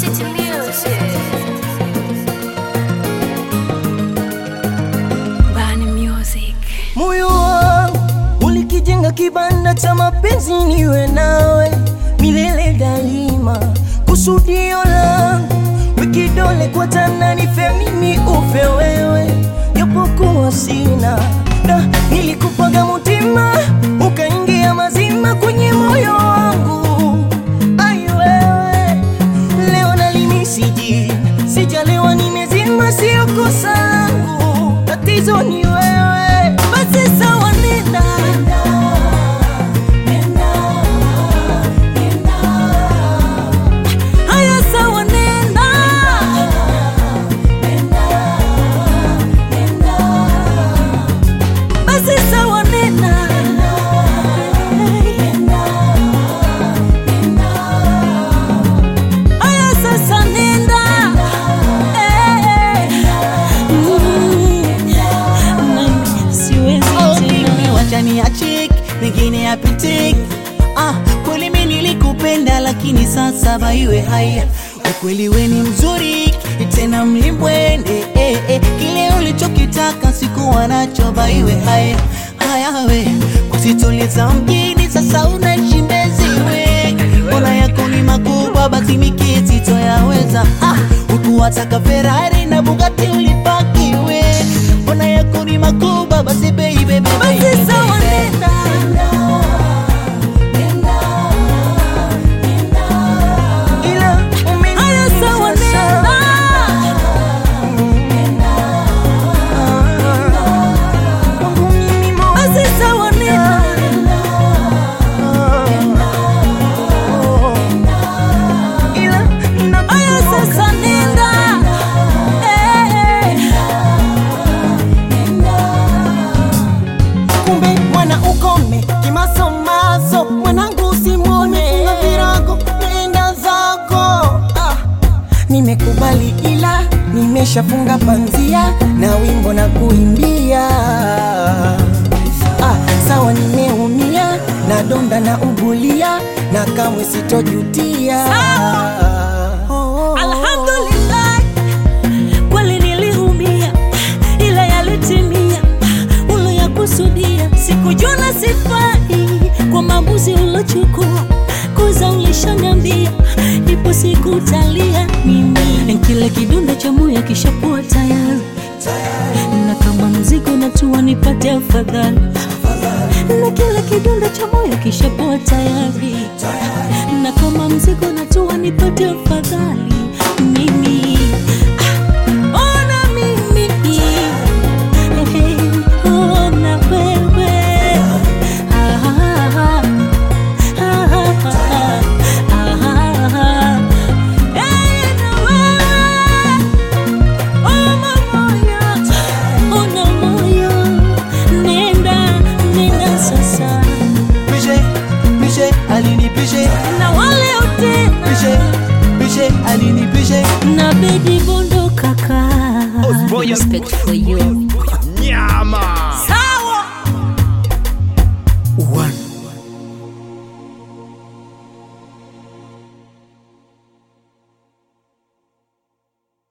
City Music. Bani Music. Moyo wangu ulikijenga kibanda cha mapenzi, niwe nawe milele daima. Kusudio langu wikidole kwa tana, nife mimi ufe wewe, japokuwa sina da, nilikupaga mutima ukaingia mazima kwenye moyo wangu. Ai wewe, leo nalimisiji, sijalewa nimezima, sio kosa langu, tatizo ni wewe. Basi sawa, nenda haya, sawa, nenda basi sawa, nenda haya, sasa nenda Eh, mm, siwezi tena. wachani ya chik mengine ya pitik ah, kweli mi nilikupenda lakini sasa baiwe haya ukweli we ni mzuri tena mlimbwende eh, eh, kile ulichokitaka sikuwa nacho baiwe haya haya we kusitoleza mjini sasa unaishi mbezi we mbona yako ni makubwa basi mikiti toyaweza ah, ukuwataka ferari na bugati ulipaki we mbona yako ni makubwa basi baby, baby, Basi sawa, nenda ila haya, sawa, nenda Kwangu mimi moyo. Basi sawa, nenda ila haya, sasa nenda Eh. kumbe mwana ukome kimasomaso mwanangu usimwone na virago nenda zako ah. nimekubali ila nimeshafunga panzia na wimbo na kuimbia ah, sawa nimeumia na donda na ugulia na kamwe sitojutia oh, oh, oh. Alhamdulillah, kweli niliumia, ila yalitimia uloyakusudia. Sikujua sifai kwa maamuzi ulochukua, kuza ulishaniambia, ipo siku utalia mimi. Kile kidonda cha moyo kishakuwa tayari, na kama mzigo natua nipate afadhali na kile kidonda cha moyo kishakuwa tayari, na kama mzigo natua nipate afadhali mimi ah, ona mimi Hey, ona wewe Ah, ah, ah, ah, ah, ah. Hey, na wewe Oma moyo, ona moyo, nenda, nenda sasa. Pishe, pishe, alini pishe, Na wale pishe, utena pishe, alini pishe. na baby bondo kaka. Respect for you. Nyama.